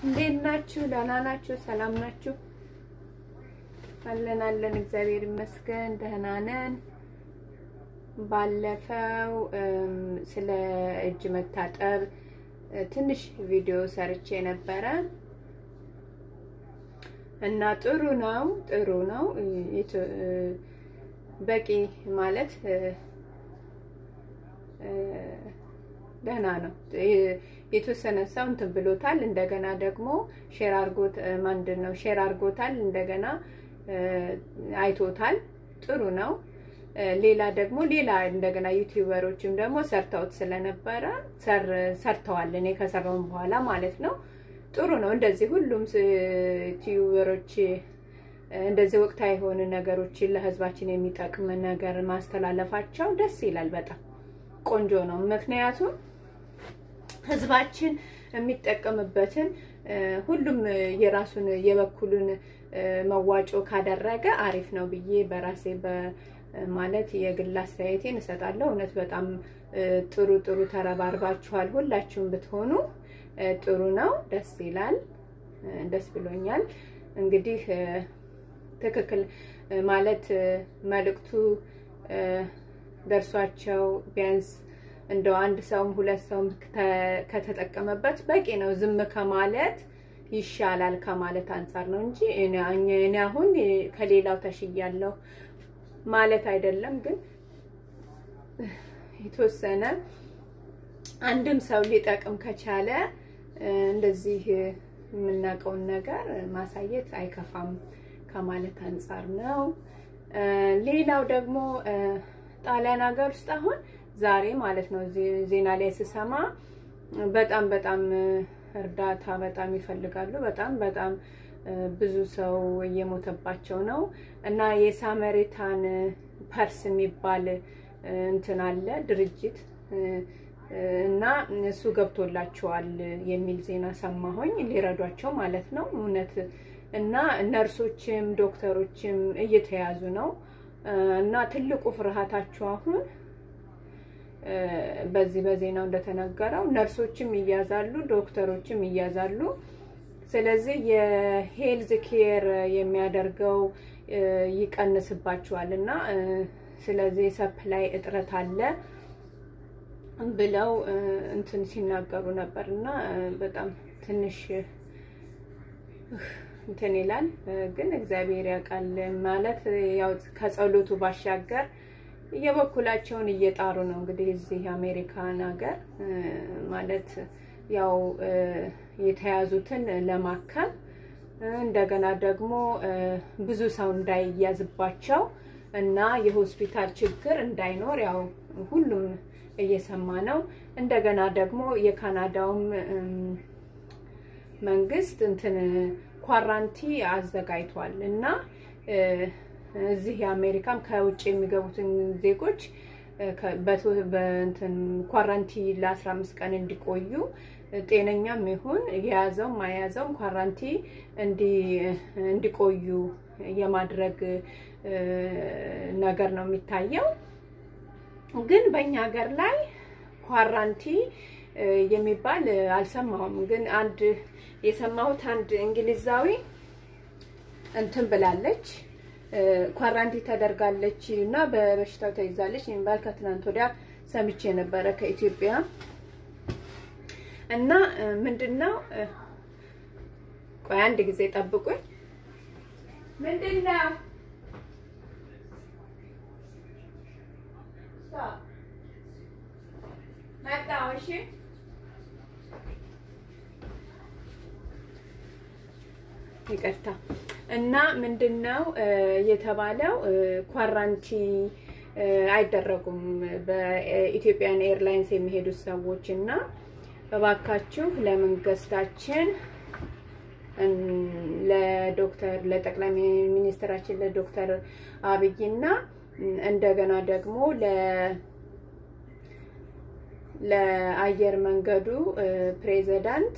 እንዴት ናችሁ? ደህና ናችሁ? ሰላም ናችሁ? አለን አለን፣ እግዚአብሔር ይመስገን ደህና ነን። ባለፈው ስለ እጅ መታጠብ ትንሽ ቪዲዮ ሰርቼ ነበረ እና ጥሩ ነው ጥሩ ነው በቂ ማለት ደህና ነው። የተወሰነ ሰው እንትን ብሎታል። እንደገና ደግሞ ሼር አርጎት ማንድን ነው ሼር አርጎታል። እንደገና አይቶታል። ጥሩ ነው። ሌላ ደግሞ ሌላ እንደገና ዩቲዩበሮችም ደግሞ ሰርተውት ስለነበረ ሰርተዋል። እኔ ከሰራውን በኋላ ማለት ነው። ጥሩ ነው። እንደዚህ ሁሉም ዩቲዩበሮች እንደዚህ ወቅታዊ የሆኑ ነገሮችን ለህዝባችን የሚጠቅም ነገር ማስተላለፋቸው ደስ ይላል። በጣም ቆንጆ ነው። ምክንያቱም ህዝባችን የሚጠቀምበትን ሁሉም የራሱን የበኩሉን መዋጮ ካደረገ አሪፍ ነው ብዬ በራሴ ማለት የግል አስተያየቴን እሰጣለሁ። እውነት በጣም ጥሩ ጥሩ ተረባርባችኋል። ሁላችሁም ብትሆኑ ጥሩ ነው። ደስ ይላል። ደስ ብሎኛል። እንግዲህ ትክክል ማለት መልእክቱ ደርሷቸው ቢያንስ እንደው አንድ ሰውም ሁለት ሰውም ከተጠቀመበት በቂ ነው። ዝም ከማለት ይሻላል ከማለት አንጻር ነው እንጂ እኔ አሁን ከሌላው ተሽያለሁ ማለት አይደለም። ግን የተወሰነ አንድም ሰው ሊጠቅም ከቻለ እንደዚህ የምናውቀውን ነገር ማሳየት አይከፋም ከማለት አንጻር ነው። ሌላው ደግሞ ጣሊያን ሀገር ውስጥ አሁን ዛሬ ማለት ነው ዜና ላይ ስሰማ በጣም በጣም እርዳታ በጣም ይፈልጋሉ። በጣም በጣም ብዙ ሰው እየሞተባቸው ነው እና የሳመሪታን ፐርስ የሚባል እንትን አለ ድርጅት እና እሱ ገብቶላቸዋል የሚል ዜና ሰማሁኝ። ሊረዷቸው ማለት ነው እውነት እና ነርሶችም ዶክተሮችም እየተያዙ ነው እና ትልቁ ፍርሃታቸው አሁን በዚህ በዜናው እንደተነገረው ነርሶችም ይያዛሉ፣ ዶክተሮችም ይያዛሉ። ስለዚህ የሄልዝ ኬር የሚያደርገው ይቀንስባቸዋል እና ስለዚህ ሰፕላይ እጥረት አለ ብለው እንትን ሲናገሩ ነበር እና በጣም ትንሽ እንትን ይላል። ግን እግዚአብሔር ያውቃል ማለት ያው ከጸሎቱ ባሻገር የበኩላቸውን እየጣሩ ነው። እንግዲህ እዚህ አሜሪካን ሀገር ማለት ያው የተያዙትን ለማከም እንደገና ደግሞ ብዙ ሰው እንዳይያዝባቸው እና የሆስፒታል ችግር እንዳይኖር ያው ሁሉም እየሰማ ነው። እንደገና ደግሞ የካናዳውም መንግስት እንትን ኳራንቲ አዘጋጅቷል እና እዚህ የአሜሪካም ከውጭ የሚገቡትን ዜጎች በእንትን ኳራንቲ ለ15 ቀን እንዲቆዩ ጤነኛም ይሁን የያዘውም አያዘውም ኳራንቲ እንዲቆዩ የማድረግ ነገር ነው የሚታየው። ግን በእኛ ሀገር ላይ ኳራንቲ የሚባል አልሰማሁም። ግን አንድ የሰማሁት አንድ እንግሊዛዊ እንትን ብላለች ኳራንቲ ተደርጋለች እና በበሽታው ተይዛለች የሚባል ከትናንት ወዲያ ሰምቼ ነበረ ከኢትዮጵያ እና ምንድነው ቆይ አንድ ጊዜ ጠብቁኝ ምንድነው መጣሁ እሺ ይቅርታ እና ምንድነው የተባለው ኳራንቲ አይደረጉም በኢትዮጵያን ኤርላይንስ የሚሄዱት ሰዎች እና እባካችሁ ለመንግስታችን ለዶክተር ለጠቅላይ ሚኒስትራችን ለዶክተር አብይና እንደገና ደግሞ ለ ለአየር መንገዱ ፕሬዚዳንት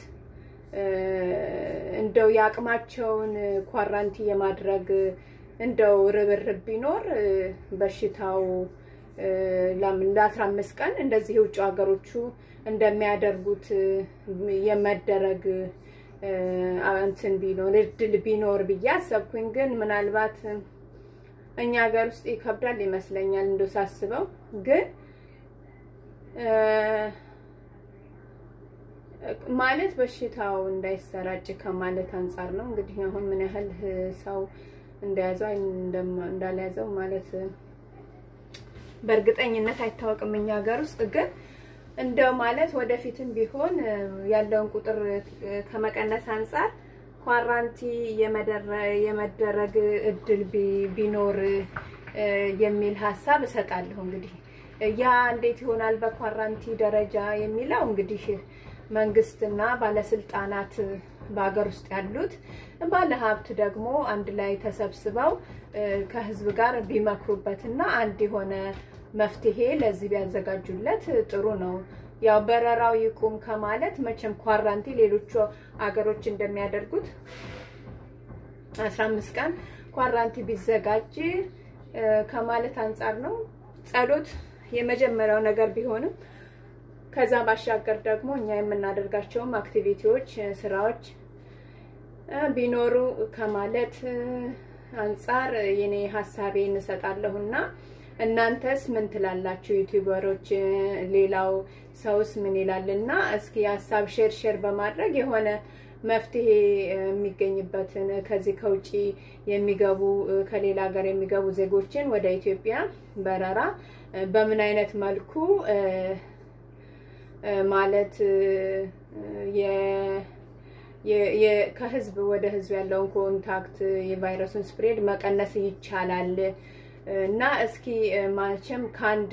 እንደው የአቅማቸውን ኳራንቲ የማድረግ እንደው ርብርብ ቢኖር በሽታው ለአስራ አምስት ቀን እንደዚህ የውጭ ሀገሮቹ እንደሚያደርጉት የመደረግ እንትን ቢኖር እድል ቢኖር ብዬ አሰብኩኝ። ግን ምናልባት እኛ ሀገር ውስጥ ይከብዳል ይመስለኛል እንደው ሳስበው ግን ማለት በሽታው እንዳይሰራጭ ከማለት አንጻር ነው። እንግዲህ አሁን ምን ያህል ሰው እንደያዘው እንዳልያዘው ማለት በእርግጠኝነት አይታወቅም እኛ ሀገር ውስጥ ግን እንደው ማለት ወደፊትም ቢሆን ያለውን ቁጥር ከመቀነስ አንጻር ኳራንቲ የመደረግ እድል ቢኖር የሚል ሀሳብ እሰጣለሁ። እንግዲህ ያ እንዴት ይሆናል በኳራንቲ ደረጃ የሚለው እንግዲህ መንግስትና ባለስልጣናት በሀገር ውስጥ ያሉት ባለሀብት ደግሞ አንድ ላይ ተሰብስበው ከህዝብ ጋር ቢመክሩበትና አንድ የሆነ መፍትሄ ለዚህ ቢያዘጋጁለት ጥሩ ነው። ያው በረራው ይቁም ከማለት መቼም ኳራንቲ ሌሎቹ አገሮች እንደሚያደርጉት አስራ አምስት ቀን ኳራንቲ ቢዘጋጅ ከማለት አንጻር ነው። ጸሎት የመጀመሪያው ነገር ቢሆንም ከዛ ባሻገር ደግሞ እኛ የምናደርጋቸውም አክቲቪቲዎች፣ ስራዎች ቢኖሩ ከማለት አንጻር የኔ ሀሳቤን እንሰጣለሁና እናንተስ ምን ትላላችሁ? ዩቲዩበሮች፣ ሌላው ሰውስ ምን ይላልና እስኪ ሀሳብ ሼር ሼር በማድረግ የሆነ መፍትሄ የሚገኝበትን ከዚህ ከውጭ የሚገቡ ከሌላ ሀገር የሚገቡ ዜጎችን ወደ ኢትዮጵያ በረራ በምን አይነት መልኩ ማለት ከህዝብ ወደ ህዝብ ያለውን ኮንታክት የቫይረሱን ስፕሬድ መቀነስ ይቻላል እና እስኪ ማለትም ከአንድ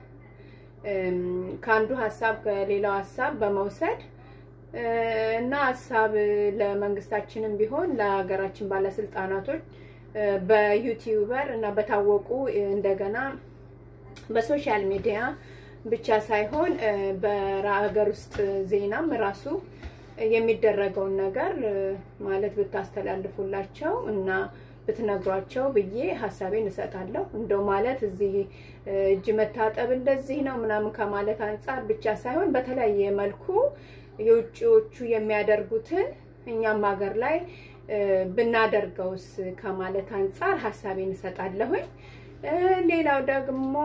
ከአንዱ ሀሳብ ከሌላው ሀሳብ በመውሰድ እና ሀሳብ ለመንግስታችንም ቢሆን ለሀገራችን ባለስልጣናቶች በዩቲዩበር እና በታወቁ እንደገና በሶሻል ሚዲያ ብቻ ሳይሆን በሀገር ውስጥ ዜናም ራሱ የሚደረገውን ነገር ማለት ብታስተላልፉላቸው እና ብትነግሯቸው ብዬ ሀሳቤን እሰጣለሁ። እንደው ማለት እዚህ እጅ መታጠብ እንደዚህ ነው ምናምን ከማለት አንጻር ብቻ ሳይሆን በተለያየ መልኩ የውጭዎቹ የሚያደርጉትን እኛም ሀገር ላይ ብናደርገውስ ከማለት አንጻር ሀሳቤን እሰጣለሁኝ። ሌላው ደግሞ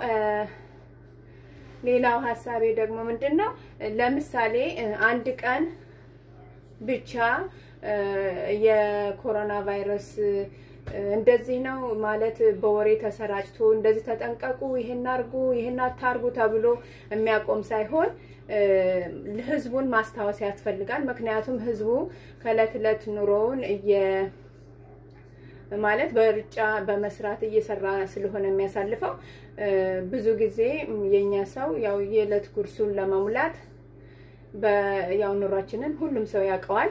ሌላው ሀሳቤ ደግሞ ምንድን ነው? ለምሳሌ አንድ ቀን ብቻ የኮሮና ቫይረስ እንደዚህ ነው ማለት በወሬ ተሰራጭቶ እንደዚህ ተጠንቀቁ፣ ይሄን አርጉ፣ ይሄን አታርጉ ተብሎ የሚያቆም ሳይሆን ህዝቡን ማስታወስ ያስፈልጋል። ምክንያቱም ህዝቡ ከእለት እለት ኑሮውን ማለት በሩጫ በመስራት እየሰራ ስለሆነ የሚያሳልፈው ብዙ ጊዜ የኛ ሰው ያው የዕለት ጉርሱን ለመሙላት ያው ኑሯችንን ሁሉም ሰው ያውቀዋል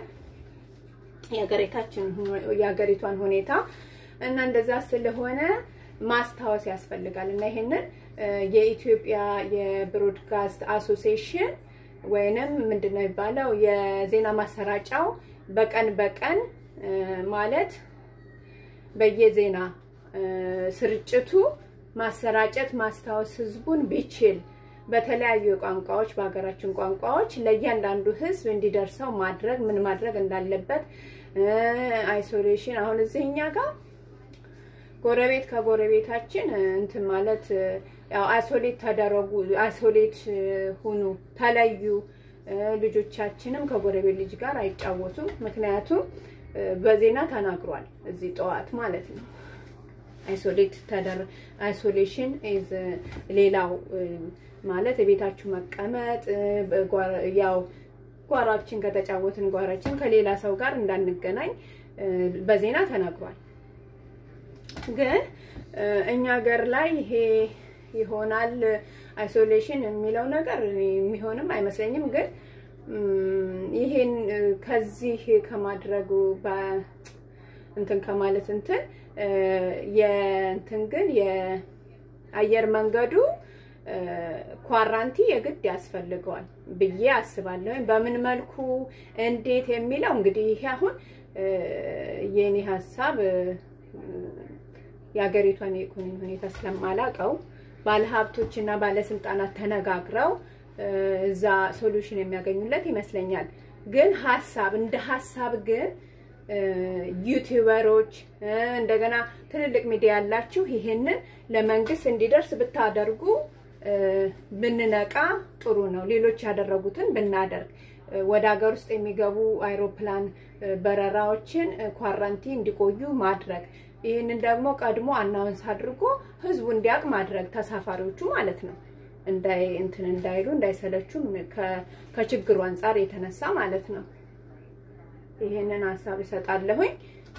የሀገሪቷን ሁኔታ እና እንደዛ ስለሆነ ማስታወስ ያስፈልጋል እና ይሄንን የኢትዮጵያ የብሮድካስት አሶሲዬሽን ወይንም ምንድን ነው የሚባለው የዜና ማሰራጫው በቀን በቀን ማለት በየዜና ስርጭቱ ማሰራጨት ማስታወስ ህዝቡን ቢችል በተለያዩ ቋንቋዎች በሀገራችን ቋንቋዎች ለእያንዳንዱ ህዝብ እንዲደርሰው ማድረግ ምን ማድረግ እንዳለበት አይሶሌሽን አሁን እዚህ እኛ ጋር ጎረቤት ከጎረቤታችን እንትን ማለት ያው አይሶሌት ተደረጉ፣ አይሶሌት ሁኑ፣ ተለዩ። ልጆቻችንም ከጎረቤት ልጅ ጋር አይጫወቱም። ምክንያቱም በዜና ተናግሯል እዚህ ጠዋት ማለት ነው። አይሶሌት ተደር አይሶሌሽን ኢዝ ሌላው ማለት የቤታችሁ መቀመጥ ያው ጓሯችን ከተጫወትን ጓሯችን ከሌላ ሰው ጋር እንዳንገናኝ በዜና ተናግሯል። ግን እኛ ሀገር ላይ ይሄ ይሆናል አይሶሌሽን የሚለው ነገር የሚሆንም አይመስለኝም። ግን ይሄን ከዚህ ከማድረጉ እንትን ከማለት እንትን የእንትን ግን የአየር መንገዱ ኳራንቲ የግድ ያስፈልገዋል ብዬ አስባለሁ። በምን መልኩ እንዴት የሚለው እንግዲህ ይሄ አሁን የኔ ሀሳብ የሀገሪቷን የኢኮኖሚ ሁኔታ ስለማላቀው ባለሀብቶች እና ባለስልጣናት ተነጋግረው እዛ ሶሉሽን የሚያገኙለት ይመስለኛል። ግን ሀሳብ እንደ ሀሳብ ግን ዩቲዩበሮች እንደገና ትልልቅ ሚዲያ ያላችሁ ይሄንን ለመንግስት እንዲደርስ ብታደርጉ ብንነቃ ጥሩ ነው። ሌሎች ያደረጉትን ብናደርግ ወደ ሀገር ውስጥ የሚገቡ አይሮፕላን በረራዎችን ኳራንቲ እንዲቆዩ ማድረግ ይህንን ደግሞ ቀድሞ አናውንስ አድርጎ ህዝቡ እንዲያውቅ ማድረግ ተሳፋሪዎቹ ማለት ነው። እንዳይ እንትን እንዳይሉ እንዳይሰለቹም ከችግሩ አንጻር የተነሳ ማለት ነው። ይሄንን ሀሳብ እሰጣለሁኝ።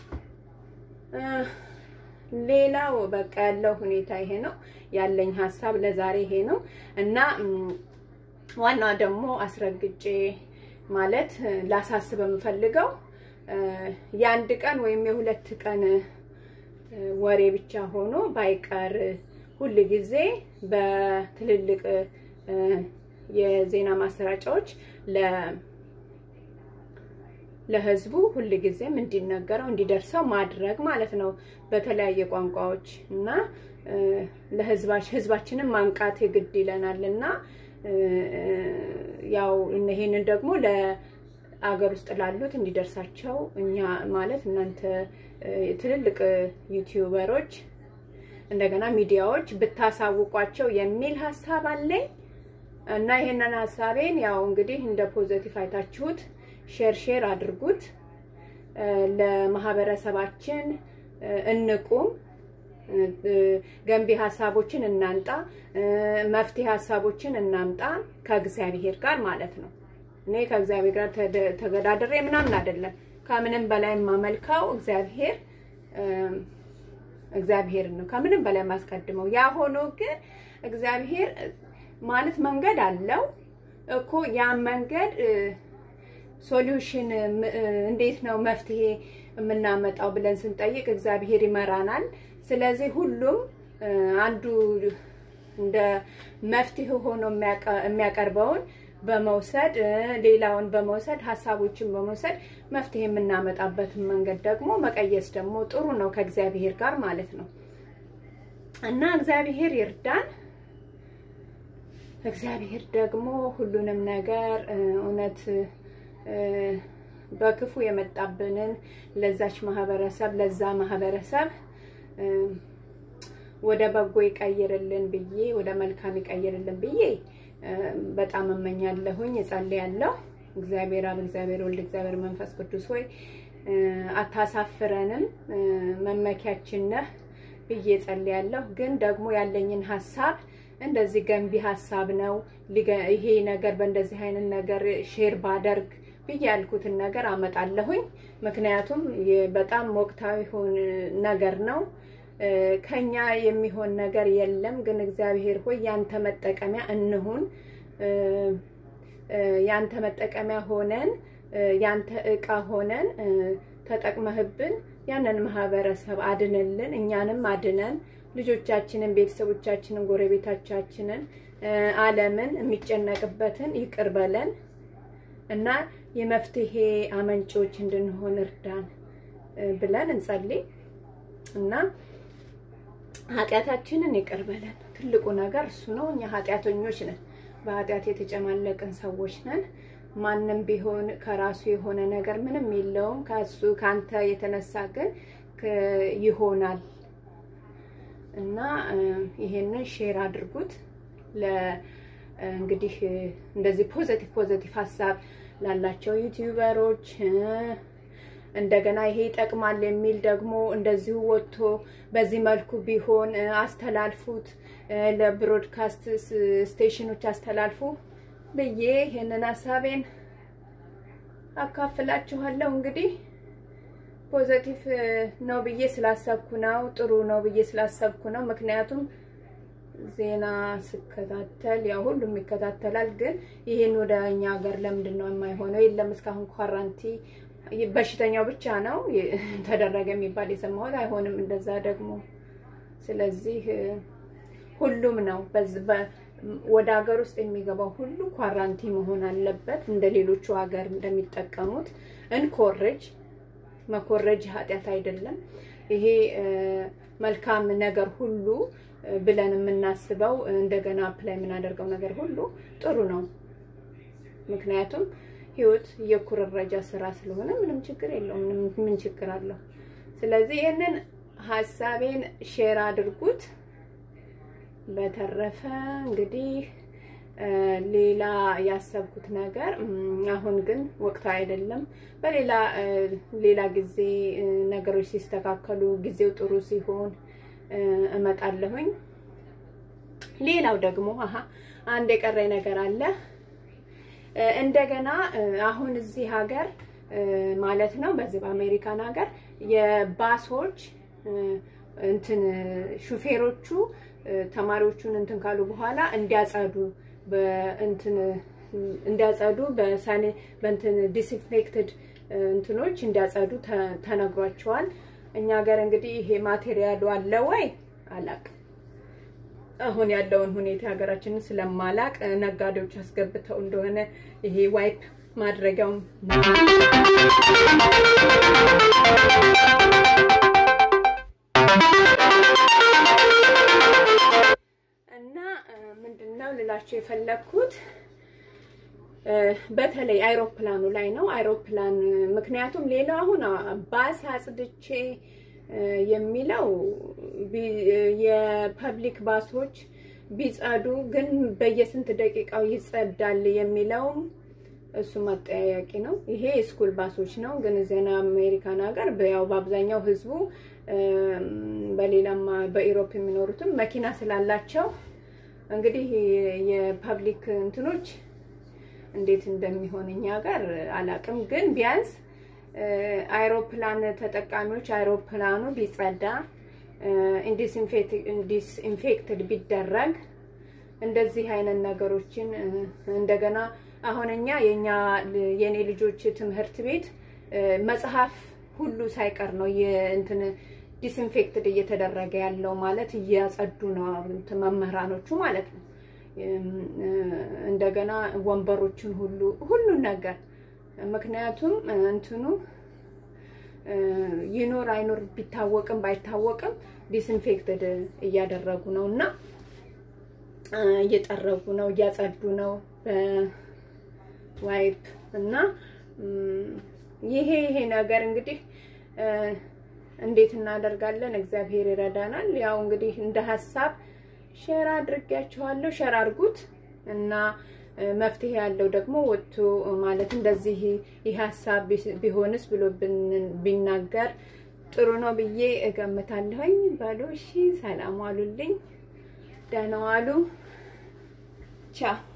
ሌላው በቃ ያለው ሁኔታ ይሄ ነው ያለኝ ሀሳብ ለዛሬ ይሄ ነው እና ዋና ደግሞ አስረግጬ ማለት ላሳስብ የምፈልገው የአንድ ቀን ወይም የሁለት ቀን ወሬ ብቻ ሆኖ ባይቀር ሁል ጊዜ በትልልቅ የዜና ማሰራጫዎች ለህዝቡ ሁል ጊዜም እንዲነገረው እንዲደርሰው ማድረግ ማለት ነው። በተለያየ ቋንቋዎች እና ለህዝባችንን ማንቃት የግድ ይለናል እና ያው ይሄንን ደግሞ ለአገር ውስጥ ላሉት እንዲደርሳቸው እኛ ማለት እናንተ ትልልቅ ዩቲዩበሮች እንደገና ሚዲያዎች ብታሳውቋቸው የሚል ሀሳብ አለኝ እና ይሄንን ሀሳቤን ያው እንግዲህ እንደ ፖዘቲቭ አይታችሁት ሼር ሼር አድርጉት። ለማህበረሰባችን እንቁም፣ ገንቢ ሀሳቦችን እናምጣ፣ መፍትሄ ሀሳቦችን እናምጣ ከእግዚአብሔር ጋር ማለት ነው። እኔ ከእግዚአብሔር ጋር ተገዳድሬ ምናምን አይደለም። ከምንም በላይ የማመልከው እግዚአብሔር እግዚአብሔር ነው። ከምንም በላይ የማስቀድመው ያ ሆኖ ግን እግዚአብሔር ማለት መንገድ አለው እኮ ያ መንገድ ሶሉሽን እንዴት ነው መፍትሄ የምናመጣው ብለን ስንጠይቅ እግዚአብሔር ይመራናል። ስለዚህ ሁሉም አንዱ እንደ መፍትሄ ሆኖ የሚያቀርበውን በመውሰድ ሌላውን በመውሰድ ሀሳቦችን በመውሰድ መፍትሄ የምናመጣበትን መንገድ ደግሞ መቀየስ ደግሞ ጥሩ ነው ከእግዚአብሔር ጋር ማለት ነው እና እግዚአብሔር ይርዳን። እግዚአብሔር ደግሞ ሁሉንም ነገር እውነት በክፉ የመጣብንን ለዛች ማህበረሰብ ለዛ ማህበረሰብ ወደ በጎ ይቀይርልን ብዬ ወደ መልካም ይቀይርልን ብዬ በጣም እመኛለሁኝ፣ እጸልያለሁ። እግዚአብሔር አብ፣ እግዚአብሔር ወልድ፣ እግዚአብሔር መንፈስ ቅዱስ ሆይ አታሳፍረንም፣ መመኪያችን ነህ ብዬ እጸልያለሁ። ግን ደግሞ ያለኝን ሀሳብ እንደዚህ ገንቢ ሀሳብ ነው። ይሄ ነገር በእንደዚህ አይነት ነገር ሼር ባደርግ ብዬ ያልኩትን ነገር አመጣለሁኝ። ምክንያቱም በጣም ወቅታዊ ነገር ነው። ከኛ የሚሆን ነገር የለም። ግን እግዚአብሔር ሆይ ያንተ መጠቀሚያ እንሁን። ያንተ መጠቀሚያ ሆነን ያንተ እቃ ሆነን ተጠቅመህብን ያንን ማህበረሰብ አድንልን፣ እኛንም አድነን፣ ልጆቻችንን፣ ቤተሰቦቻችንን፣ ጎረቤቶቻችንን፣ ዓለምን የሚጨነቅበትን ይቅር በለን እና የመፍትሄ አመንጮች እንድንሆን እርዳን ብለን እንጸልይ እና ኃጢአታችንን ይቅር በለን። ትልቁ ነገር እሱ ነው። እኛ ኃጢአተኞች ነን፣ በኃጢአት የተጨማለቅን ሰዎች ነን። ማንም ቢሆን ከራሱ የሆነ ነገር ምንም የለውም። ከሱ ከአንተ የተነሳ ግን ይሆናል እና ይሄንን ሼር አድርጉት። እንግዲህ እንደዚህ ፖዘቲቭ ፖዘቲቭ ሀሳብ ላላቸው ዩቲዩበሮች እንደገና ይሄ ይጠቅማል የሚል ደግሞ እንደዚሁ ወጥቶ በዚህ መልኩ ቢሆን አስተላልፉት፣ ለብሮድካስት ስቴሽኖች አስተላልፉ ብዬ ይሄንን ሀሳቤን አካፍላችኋለሁ። እንግዲህ ፖዘቲቭ ነው ብዬ ስላሰብኩ ነው፣ ጥሩ ነው ብዬ ስላሰብኩ ነው። ምክንያቱም ዜና ስከታተል ያው ሁሉም ይከታተላል። ግን ይሄን ወደ እኛ ሀገር ለምንድን ነው የማይሆነው? የለም እስካሁን ኳራንቲ በሽተኛው ብቻ ነው ተደረገ የሚባል የሰማሁት። አይሆንም እንደዛ ደግሞ። ስለዚህ ሁሉም ነው ወደ ሀገር ውስጥ የሚገባው ሁሉ ኳራንቲ መሆን አለበት። እንደ ሌሎቹ ሀገር እንደሚጠቀሙት እንኮረጅ። መኮረጅ ኃጢአት አይደለም። ይሄ መልካም ነገር ሁሉ ብለን የምናስበው እንደገና አፕላይ የምናደርገው ነገር ሁሉ ጥሩ ነው። ምክንያቱም ህይወት የኩርረጃ ስራ ስለሆነ ምንም ችግር የለውም። ምን ችግር አለው? ስለዚህ ይህንን ሀሳቤን ሼር አድርጉት። በተረፈ እንግዲህ ሌላ ያሰብኩት ነገር አሁን ግን ወቅቱ አይደለም። በሌላ ሌላ ጊዜ ነገሮች ሲስተካከሉ ጊዜው ጥሩ ሲሆን እመጣለሁኝ። ሌላው ደግሞ አሀ አንድ የቀረኝ ነገር አለ። እንደገና አሁን እዚህ ሀገር ማለት ነው በዚህ በአሜሪካን ሀገር የባሶች እንትን ሹፌሮቹ ተማሪዎቹን እንትን ካሉ በኋላ እንዲያጸዱ በእንትን እንዲያጸዱ በሳኒ በእንትን ዲስኢንፌክትድ እንትኖች እንዲያጸዱ ተነግሯቸዋል። እኛ ሀገር እንግዲህ ይሄ ማቴሪያሉ አለ ወይ አላቅም። አሁን ያለውን ሁኔታ ሀገራችንን ስለማላቅ ነጋዴዎች አስገብተው እንደሆነ ይሄ ዋይፕ ማድረጊያውን እና ምንድነው ልላቸው የፈለግኩት በተለይ አይሮፕላኑ ላይ ነው። አይሮፕላን ምክንያቱም ሌላው አሁን ባስ አጽድቼ የሚለው የፐብሊክ ባሶች ቢጸዱ ግን በየስንት ደቂቃው ይጸዳል የሚለውም እሱ መጠያያቂ ነው። ይሄ የስኩል ባሶች ነው። ግን ዜና አሜሪካን ሀገር ያው በአብዛኛው ህዝቡ በሌላም በኢሮፕ የሚኖሩትም መኪና ስላላቸው እንግዲህ የፐብሊክ እንትኖች እንዴት እንደሚሆን እኛ ጋር አላቅም። ግን ቢያንስ አይሮፕላን ተጠቃሚዎች አይሮፕላኑ ቢጸዳ ኢንዲስኢንፌክትድ ቢደረግ እንደዚህ አይነት ነገሮችን እንደገና አሁን እኛ የኛ የኔ ልጆች ትምህርት ቤት መጽሐፍ ሁሉ ሳይቀር ነው የእንትን ዲስኢንፌክትድ እየተደረገ ያለው ማለት እያጸዱ ነው መምህራኖቹ ማለት ነው። እንደገና ወንበሮችን ሁሉ ሁሉን ነገር ምክንያቱም እንትኑ ይኖር አይኖር ቢታወቅም ባይታወቅም ዲስኢንፌክትድ እያደረጉ ነው እና እየጠረጉ ነው እያጸዱ ነው በዋይፕ እና ይሄ ይሄ ነገር እንግዲህ እንዴት እናደርጋለን? እግዚአብሔር ይረዳናል። ያው እንግዲህ እንደ ሀሳብ ሼር አድርጌያችኋለሁ። ሼር አድርጉት እና መፍትሄ ያለው ደግሞ ወጥቶ ማለት እንደዚህ ይህ ሀሳብ ቢሆንስ ብሎ ቢናገር ጥሩ ነው ብዬ እገምታለሁኝ። በሉ እሺ፣ ሰላም ዋሉልኝ፣ ደህና ዋሉ፣ ቻው